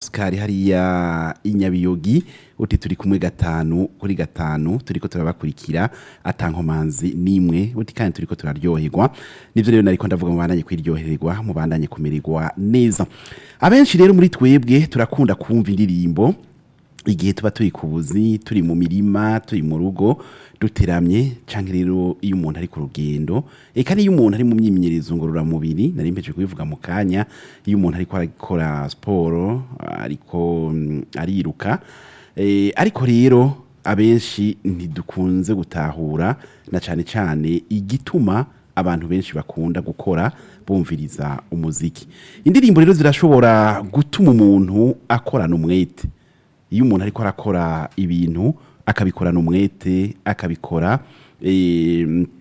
Oscar hariya inyabiyogi uti turi kumwe gatanu kuri gatanu turiko turabakurikira atankomanzi nimwe uti kandi turiko turaryoherwa nivyo rero nariko ndavuga mubandanye kwiryohererwa mubandanye kumererwa neza abenshi rero muri twebwe turakunda kumva indirimbo igihe tuba turi ku buzi turi mu mirima turi mu rugo duteramye cyangwa rero iyo umuntu ari ku rugendo eka n'iyo umuntu ari mu myimenyerezo ngororamubiri nari mpeje kubivuga mu kanya iyo umuntu ariko arakora siporo ariko mm, ariruka Eh, ariko rero abenshi ntidukunze gutahura na cyane cyane igituma abantu benshi bakunda gukora bumviriza umuziki indirimbo rero zirashobora gutuma umuntu akorana umwete iyo umuntu ariko arakora ibintu akabikorana umwete akabikora eh,